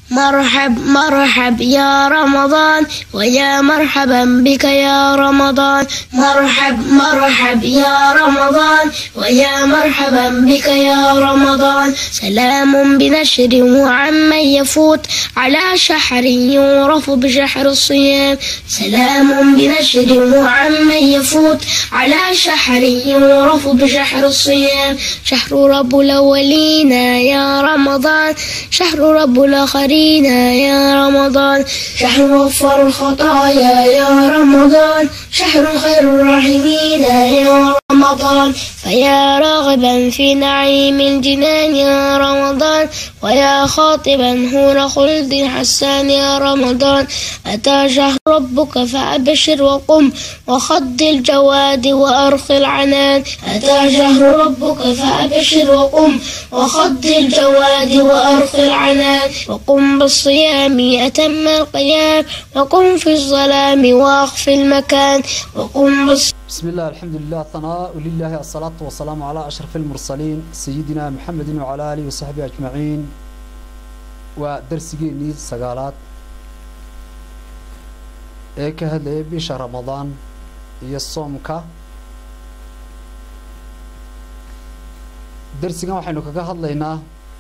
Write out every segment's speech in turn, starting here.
مرحب مرحب يا رمضان ويا مرحبا بك يا رمضان مرحب مرحب يا رمضان ويا مرحبا بك يا رمضان سلام بنشر وعمن يفوت على شحر يعرف بشحر الصيام سلام بنشر وعمن يفوت على شحر يعرف بشحر الصيام شهر رب الأولين يا رمضان شهر رب الآخرين يا رمضان شهر غفر الخطايا يا رمضان شهر خير الراحمين يا رمضان فيا راغبا في نعيم الجنان يا رمضان ويا خاطبا هون خلد حسان يا رمضان أتى شهر ربك فأبشر وقم وخض الجواد وأرخ العنان أتى شهر ربك فأبشر وقم وخض الجواد وأرخ العنان وقم بالصيام أتم القيام وقم في الظلام وأخف المكان وقم بالصيام بسم الله الحمد لله ثناء ولله الصلاة والسلام على أشرف المرسلين سيدنا محمد وعلى آله وصحبه أجمعين ودرسيني سقالات ee ka hadlayay bisha ramadaan iyo soomka darsigan waxaynu kaga hadlaynaa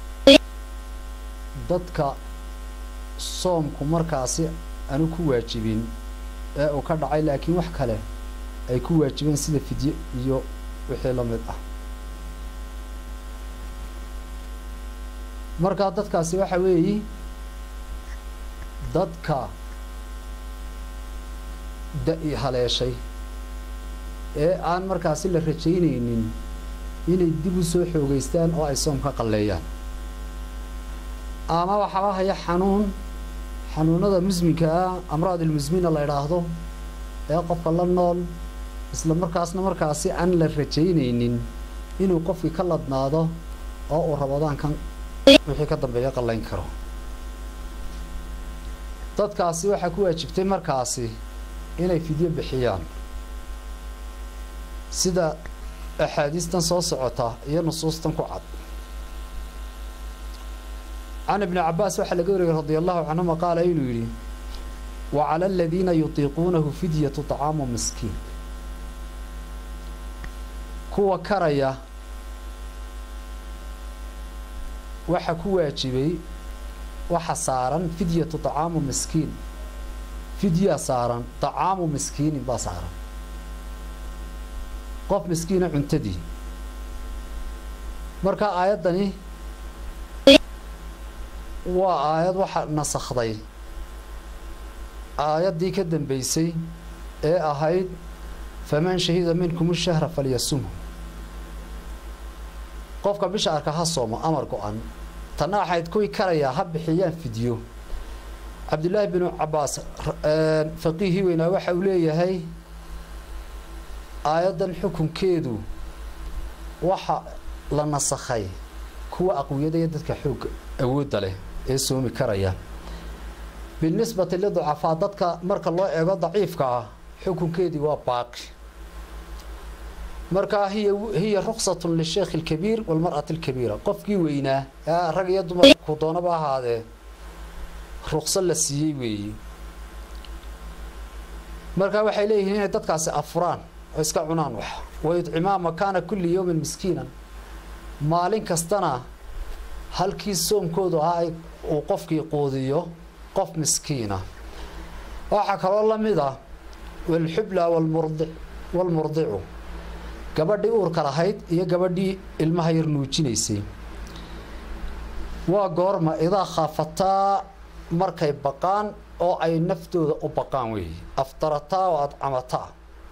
dadka soomku markaasi aanu ku waajibin ee uu ka dhacay laakiin wax kale ay ku waajibeen sida fidye iyo wixii la mid ah markaa dadkaasi waxa weeyi dadka da-i haleeshay ee aan markaasi la rajaynaynin inay dib u soo xoogeystaan oo ay soom ka qalleeyaan ama waxaaba haya xanuun xanuunada musminka ah amraad ilmusmina la idhaahdo ee qofka la nool isla markaasna markaasi aan la rajaynaynin inuu qofkii ka ladnaado oo uu rabadaankan wixii ka dambeeya qallayn karo dadkaasi waxaa ku waajibtay markaasi inay fidyo bixiyaan sida axaadiistan soo socota iyo nusuustan ku cad can ibni cabaas waxaa laga wariyay radi allahu canhuma qaala inuu yidhi wa cala aladiina yutiiquunahu fidyatu طacaamu miskiin kuwa karaya waxa ku waajibay waxa saaran fidyatu طacaamu miskiin fidyaa saaran طacaamu miskiinin baa saaran qof miskiina cuntadii marka aayaddani waa aayad waxa nasakhday aayaddii ka dambeysay ee ahayd faman shahida minkum shahra falyasumhu qofka bisha arka ha soomo amar go-an tanna waxayd kuwii karayaa ha bixiyaan fidyo cabdillaahi binu cabaas faqiihii weynaa waxa uu leeyahay aayaddan xukunkeedu waxa la nasakhay kuwa aqwiyada iyo dadka xoogga awoodda leh ee soomi karaya binisbati liducafaa dadka marka loo eego daciifka ah xukunkeedii waa baaqi markaa hiya hiya ruksatun lisheekhi alkabiir walmar'ati alkabiira qofkii weynaa ee rag iyo dumar ku doonaba ahaadee rukso la siiyey weeye markaa waxay leeyihiin inay dadkaasi afuraan oo iska cunaan wax wayudcimaa makaana kulli yowmin miskiinan maalin kastana halkii soomkoodu ahaa uu qofkii quudiyo qof miskiina waxaa kaloo la mid ah walxubla walmurdi walmurdicu gabadhii uurka lahayd iyo gabadhii ilmaha yar nuujinaysay waa goorma idaa khaafataa markay baqaan oo ay naftooda u baqaan weeye aftarataa oo adcamataa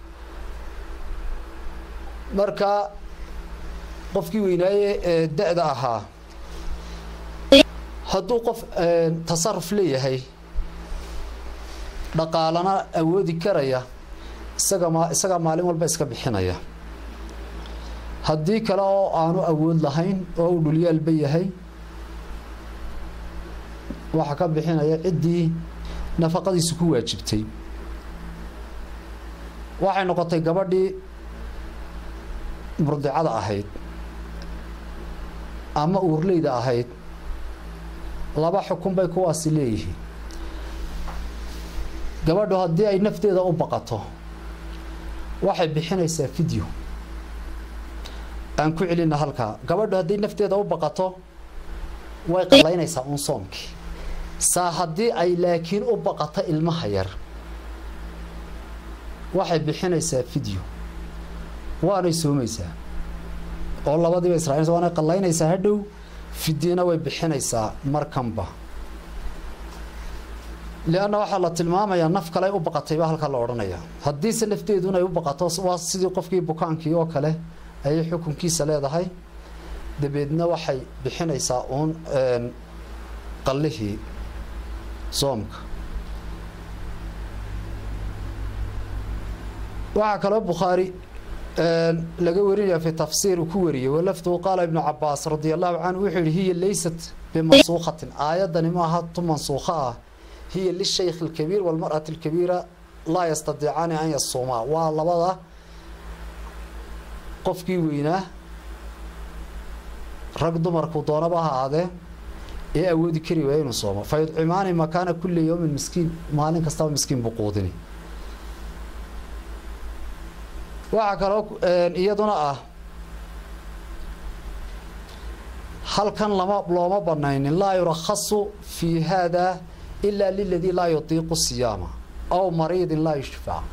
marka qofkii weynaaye ee da-da ahaa hadduu qof tasaruf leeyahay dhaqaalana awoodi karaya isaga ma isagaa maalin walba iska bixinaya haddii kale oo aanu awood lahayn oo uu dhulyaalba yahay waxaa ka bixinaya ciddii nafaqadiisu ku waajibtay waxay noqotay gabadhii murdicada ahayd ama uurleyda ahayd laba xukun bay kuwaasi leeyihiin gabadhu haddii ay nafteeda u baqato waxay bixinaysaa fideo aan ku celina halkaa gabadhu haddii nafteeda u baqato way qalaynaysaa uun soomkii saa haddii ay laakiin u baqato ilmaha yar waxay bixinaysaa fideo waanay soomaysaa oo labadiiba israa'iil waanay qallaynaysaa hadhow fidyena way bixinaysaa markanba lianna waxaa la tilmaamayaa naf kale u baqatayba halkaa la odhanaya haddiise nafteeduna ay u baqato waa sidii qofkii bukaankii oo kale ayay xukunkiisa leedahay dabeedna waxay bixinaysaa uun qallihii soomka waxaa kaloo bukhaari laga warinaya fi tafsiir uu ku wariyey walafduhu qaala ibnu cabaas radia allahu canhu wuxuu yihi hiya laysat bimansuukhatin aayaddani ma aha tu mansuukho ah hiya lishaykh alkabiir walmar'ati alkabiira laa yastadiicaani an yasuumaa waa labada qofkii weynaa rag dumarku doonaba ha ahaadee ee awoodi kari waaya inuu soomo fa yudcimaani makaana kulli yowmin miskiin maalin kastaba miskiin buu quudini waxaa kaloo iyaduna ah halkan lama looma banaynin laa yurakhasu fii haada ilaa liladii laa yutiiqu siyaama aw mariidin laa yushfac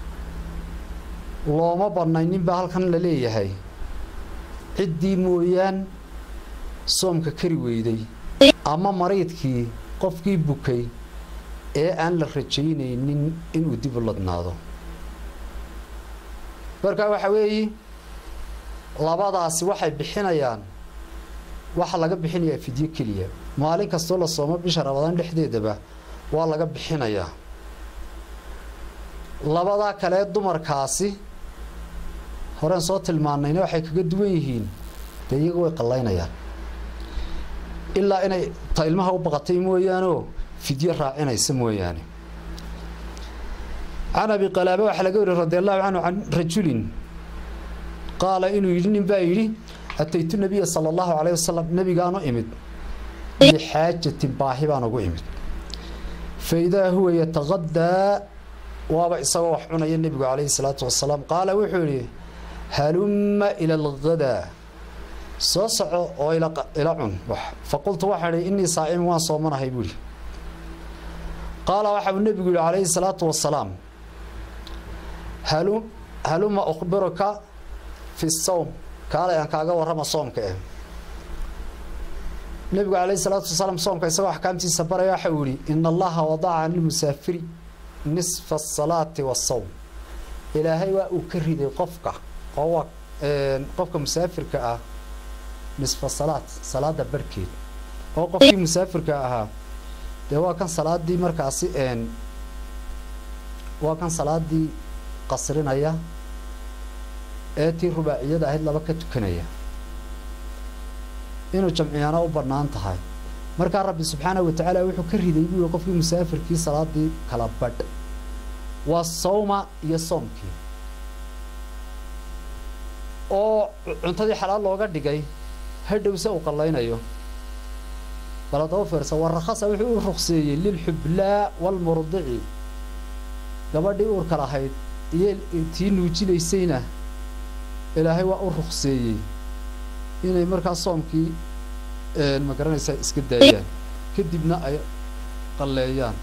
looma banaynin baa halkan la leeyahay ciddii mooyaan soomka kari weyday ama mariidkii qofkii bukay ee aan la rajaynaynin inuu dib u ladnaado markaa waxa weeye labadaasi waxay bixinayaan waxa laga bixinayaa fidyo keliya maalin kastoo la soomo bisha rabadaan dhexdeedaba waa laga bixinayaa labadaa kalee dumarkaasi horeen soo tilmaanayna waxay kaga duwan yihiin dee iyaga way qallaynayaan ilaa inay ta ilmaha u baqatay mooyaanoo fidyo raacinaysa mooyaane can abi qalaaba waxaa laga wariy radi allahu canhu can rajulin qaala inuu yidhi nin baa yidhi ataytu nabiya sala allahu calayh wasalam nebigaanu imid lixaajatin baahi baan ugu imid fa idaa huwa yataqadaa waaba isagoo wax cunaya nebigu calayhi salaatu wasalaam qaala wuxuu yidhi halumma ila alghadaa soo soco oo ila cun faqultu waxaan idhi innii saa'imin waan soomanahay buu ihi qaala waxa uu nebigu yihi calayhi salaatu wasalaam halu haluma ukhbiruka fi sawm kaalay aan kaaga warrama soomka eh nebigu calayhi salaatu wasalaam soomka isagoo axkaamtiisa baraya waxa uu yihi ina allaha wadaca can lmusaafiri nisfa asalaati wasawm ilaahay waa uu ka riday qofka oo waa qofka musaafirka ah nisfa salaad salaada barhkeed oo qofkii musaafirka ahaa dee waa kan salaadii markaasi waa kan salaadii qasrinaya ee tii rubaaciyada ahayd laba ka tukanaya inuu jamciyaana u bannaan tahay markaa rabbi subxaanahu wa tacaala wuxuu ka riday buu yihi qofkii musaafirkii salaadii kala badh waa sawma iyo soomkii oo cuntadii xalaal looga dhigay hadhowse uu qallaynayo bal haddaba fiirsa warakhasa wuxuu u ruqseeyey lilxublaa walmurdici gabadhii uurka lahayd iyo tii nuujinaysayna ilaahay waa u ruqseeyey inay markaa soomkii ma garanaysaa iska daayaan kadibna ay qalleeyaan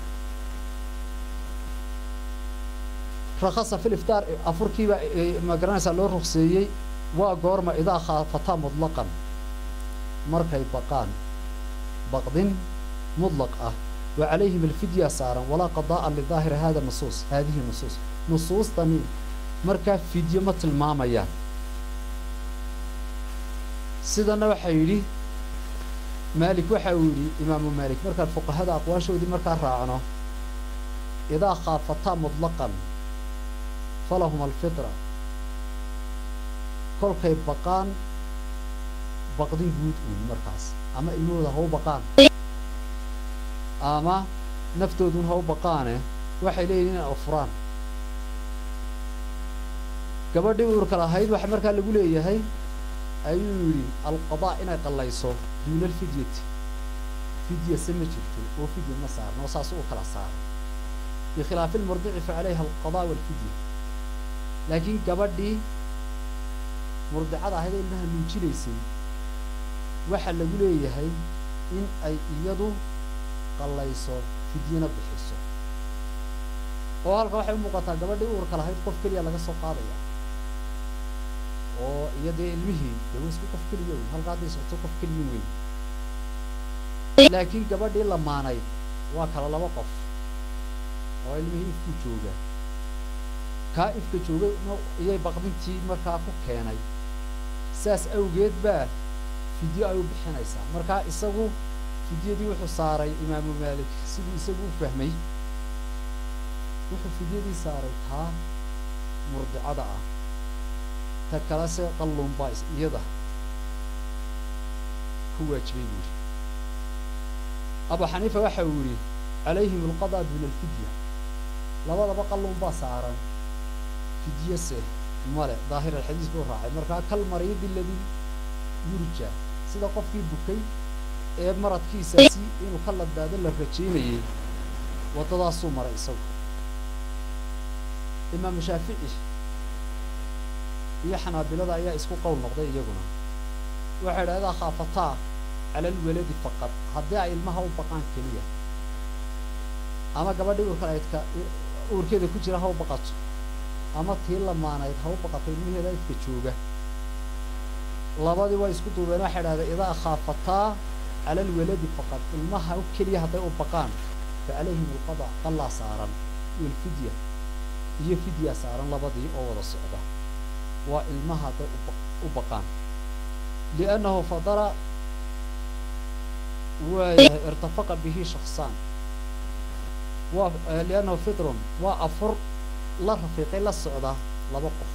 rakhasa fil iftaar afurkiibaa ma garanaysaa loo ruqseeyey waa goorma idaa khaafataa mudlaqan markay baqaan baqdin mudlaq ah wa calayhim alfidya saaran walaa qadaa'an lidaahiri hada nusuus haadihi nusuus nusuustani markaa fidyo ma tilmaamayaan sidana waxaa yidhi maalik waxa uu yidhi imaamu maalik markaan fuqahada aqwaashoodii markaa raacno idaa khaafataa mudlaqan falahum alfitra kolkay baqaan baqdin guud uun markaas ama ilmahooda ha u baqaan ama naftoodun ha u baqaane waxay leeyihin inay afuraan gabadhii uurka lahayd waxa markaa lagu leeyahay ayuu yidhi alqadaa inay qallayso duuna alfidyati fidya se ma jirto oo fidya ma saarno oo saas u kala saara bikhilaafi lmurdici fa calayha alqadaa walfidya laakiin gabadhii murdicada ahayd ee ilmaha nuujinaysay waxaa lagu leeyahay in ay iyadu qallayso fidyana bixiso oo halka waxay u muuqataa gabadhii uurka lahayd qof keliya laga soo qaadaya oo iyo dee ilmihii dee wa isku qof keliya weyn halka hadday socoto qof keliya weyn laakiin gabadhii lamaanayd waa kala laba qof oo ilmihii ifku jooga kaa ifka jooga iyay baqdintii markaa ku keenay saas awgeed baa fidyo ay u bixinaysaa markaa isagu fidyadii wuxuu saaray imaamu maalik siduu isagu u fahmay wuxuu fidyadii saaray taa murdicada ah ta kalese qalluun baa iyada ku waajibay buu yidhi abu xaniifa waxa uu yidhi calayhim alqadaa duna alfidya labadaba qalluun baa saaran fidyase male daahir alxadiis buu raacay markaa kal mariidi ladii yurja sida qofkii bukay ee maradkiisaasi inuu ka ladbaado la rajaynayay waddadaasuu maray isagu imaamu shaafici iyo xanaabilada ayaa isku qowl noqday iyaguna waxay idhahdaa khaafataa cala alwaladi faqad haddii ay ilmaha u baqaan keliya ama gabadhii uurka aydka uurkeeda ku jira ha u baqato ama tii lamaanayd ha u baqato ilmaheeda idka jooga labadii way isku duubeen waxay idhahdeen idaa khaafataa cala alwaladi faqad ilmaha keliya hadday u baqaan fa calayhim alqada qallaa saaran walfidya iyo fidyaa saaran labadii oo wada socda waa ilmaha hadday u baqaan liannahu fadara waayahay irtafaqa bihi shaksaan waa liannahu fidrun waa afur la rafiiqay la socda laba qof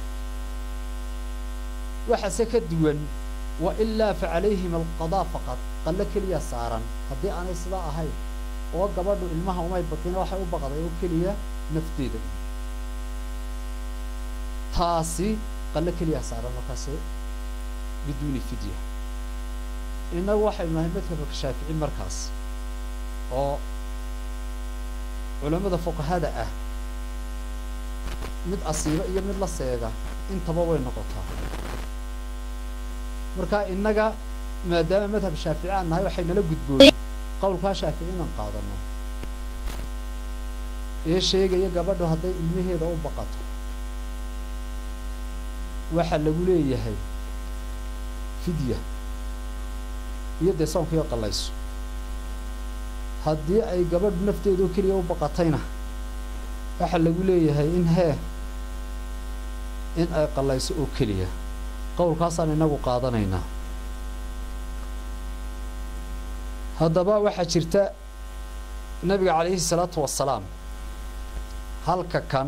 waxaase ka duwan wa ilaa fa calayhim alqadaa faqad qallo keliya saaran haddii aanay sidaa ahayn oo gabadhu ilmaha umay baqina waxay u baqday oo keliya nafteeda taasi qallo keliya saaran markaase biduuni fidya innagu waxaynu nahay madhabka shaafici markaas oo culammada fuqahada ah mid asiiba iyo mid la seega intaba way noqotaa marka innaga maadaama madhab shaafici aan nahay waxay nala gudboonay qowlkaa shaafici inaan qaadano ee sheegaya gabadhu hadday ilmaheeda u baqato waxaa lagu leeyahay fidya iyo dee soonkiioo qallayso haddii ay gabadhu nafteedu keliya u baqatayna waxaa lagu leeyahay in hee in ay qallayso oo keliya qowlkaasaan inagu qaadanaynaa haddaba waxaa jirta nebiga calayhi salaatu wasalaam halka kan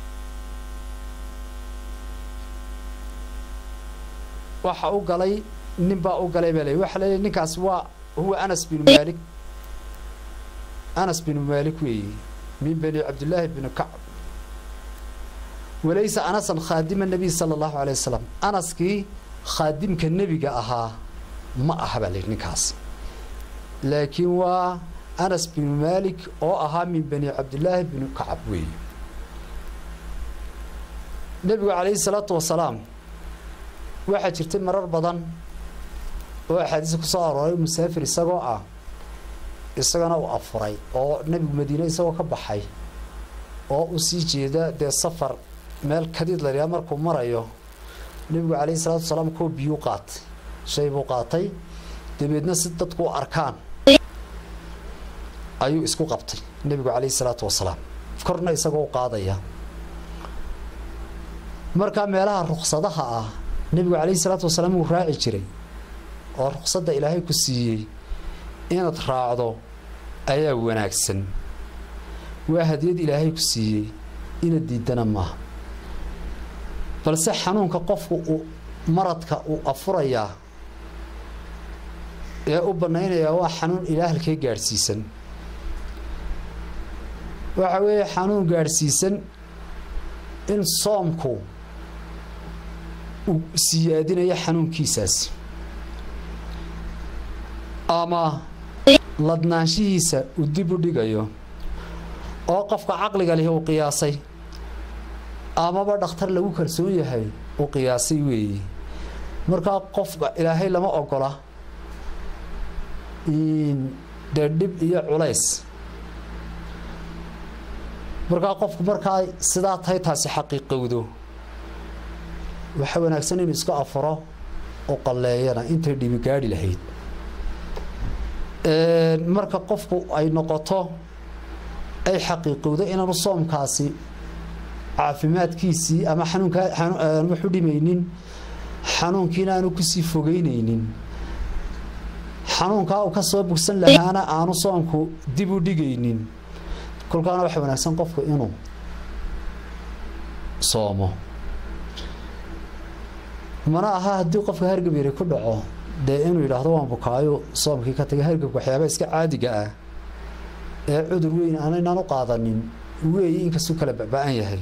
waxa u galay nin baa u galay baa ley waxa leeyahy ninkaas waa huwa anas binu maalik anas binu maalik weeye min bani cabdillaahi bni kacb walaysa anasan khaadima nabiy sala allahu alay wasalam anaskii khaadimka nebiga ahaa ma aha baa layidhi ninkaas laakiin waa anas binu maalik oo ahaa min bani cabdillaahi bni kacab weeye nebigu calayhi salaatu wasalaam waxaa jirtay marar badan oo axaadiisa ku soo arooray musaafir isagoo ah isagana uu afuray oo nebigu madiine isagoo ka baxay oo u sii jeeda dee safar meel kadiid la yidhaha markuu marayo nebigu calayhi salaatu wasalaam koo biyuu qaatay shay buu qaatay dabeedna si dadku u arkaan ayuu isku qabtay nebigu calayhi salaatu wasalaam korna isagoo u qaadaya markaa meelaha ruksadaha ah nebigu calayhi salaatu wasalaam wuu raaci jiray oo ruksadda ilaahay ku siiyey inaad raacdo ayaa wanaagsan waa hadiyad ilaahay ku siiyey inaad diidana maaha balse xanuunka qofku uu maradka uu afurayaa ee u bannaynayaa waa xanuun ilaa halkee gaadhsiisan waxa weeye xanuun gaadhsiisan in soomku uu siyaadinayo xanuunkiisaasi ama ladnaanshihiisa uu dib u dhigayo oo qofka caqliga lihi uu qiyaasay amaba dhakhtar lagu kalsoon yahay uu qiyaasay weeye markaa qofka ilaahay lama ogola dee dhib iyo culays markaa qofku markaa sidaa tahay taasi xaqiiqowdo waxaa wanaagsan inuu iska afuro oo qalleeyana intay dhibi gaadhi lahayd marka qofku ay noqoto ay xaqiiqowdo inaanu soomkaasi caafimaadkiisii ama xanuunka waxu dhimaynin xanuunkiina aanu kusii fogeyneynin xanuunkaa uu ka soo bogsan lahaana aanu soomku dib u dhigaynin kolkaana waxa wanaagsan qofku inuu soomo mana aha haddii qofka hargab yari ku dhaco dee inuu yidhaahdo waan bukaayo soomkii ka tagay hargabka waxyaaba iska caadiga ah ee cudur weyn aanaynan u qaadanin weeye inkastuu kala baba-an yahay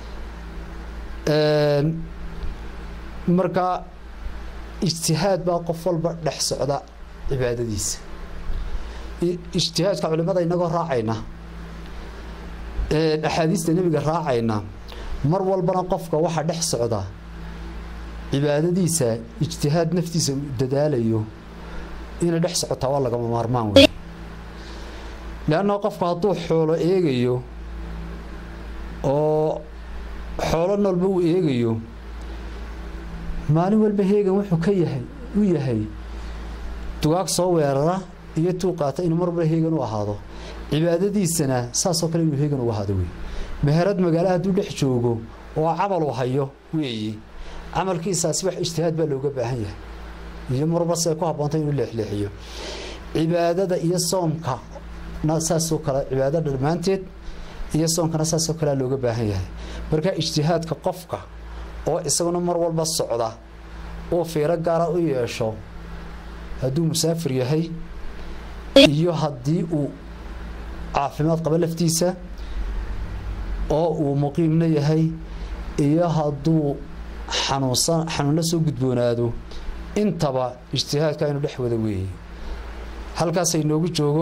marka ijtihaad baa qof walba dhex socda cibaadadiisa ijtihaadka culimada inagoo raacayna axaadiista nebiga raacayna mar walbana qofka waxaa dhex socda cibaadadiisa ijtihaad naftiisa u dadaalayo inay dhex socotaa waa lagama maarmaan wey leanna qofku hadduu xoolo eegayo oo xoolo noolba uu eegayo maalin walba heegan wuxuu ka yahay u yahay dugaag soo weerara iyo tuu qaata inuu mar walba heegan u ahaado cibaadadiisana saasoo kale inuu heegan u ahaado wey meherad magaala hadduu dhex joogo oo camal u hayo weeye camalkiisaasi wax ijtihaad baa looga baahan yahay iyo marba se ku haboontay inuu leexleexiyo cibaadada iyo soomka saasoo kale cibaadada dhammaanteed iyo soomkana saasoo kalea looga baahan yahay marka ijtihaadka qofka oo isaguna mar walba socda uu fiiro gaara u yeesho hadduu musaafir yahay iyo haddii uu caafimaad qabo laftiisa oo uu muqiimna yahay iyo hadduu xanuunsan xanuunla soo gudboonaado intaba ijtihaadka aynu dhex wada weeye halkaasay noogu joogo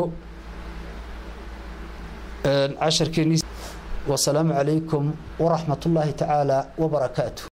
casharkeennii wasalaamu calaykum waraxmat ullaahi tacaala wabarakaatu